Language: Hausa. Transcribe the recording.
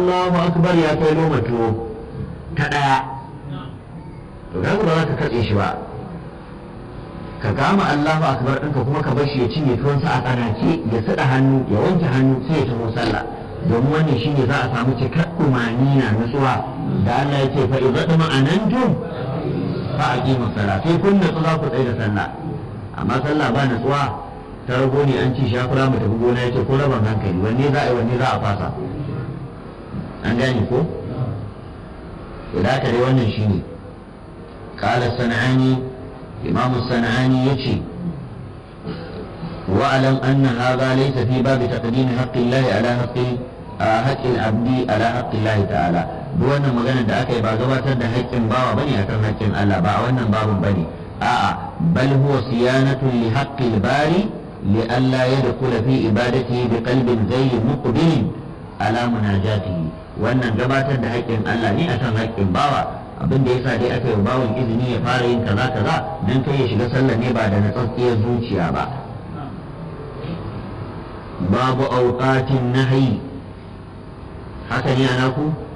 Allahu akbar ya kai loma tuwo ta ɗaya to kaga ba za ka katse shi ba ka kama Allahu akbar ɗinka kuma ka bar shi ya cinye tuwonsa a tsanace ya sada hannu ya wanke hannu sai ya taho sallah domin wannan shine za a samu cikar na nutsuwa da Allah ya ce fa idza ma'anantum fa aqimu salat sai kun natsu za ku tsaye da sallah amma sallah ba natsuwa ta rago ne an ci shafura mu tafi gona yace ko rabon hankali wanne za a yi wanne za a fasa an gane ko idan ka dai wannan shine qala sanani imamu sanani yace واعلم ان هذا ليس في باب تقديم حق الله على حق حق العبد على حق الله تعالى duk wannan magana da aka yi ba gabatar da haƙƙin bawa bane akan haƙƙin Allah ba a wannan babun bane a'a bal huwa siyanatun li haqqil bari li alla yadkhula fi ibadatihi bi qalbin ghayri muqbil ala munajatihi wannan gabatar da haƙƙin Allah ne akan haƙƙin bawa abin da yasa dai aka yi bawan izini ya fara yin kaza kaza dan kai ya shiga sallah ne ba da natsatsiyar zuciya ba babu auqatin nahyi haka ne ana ku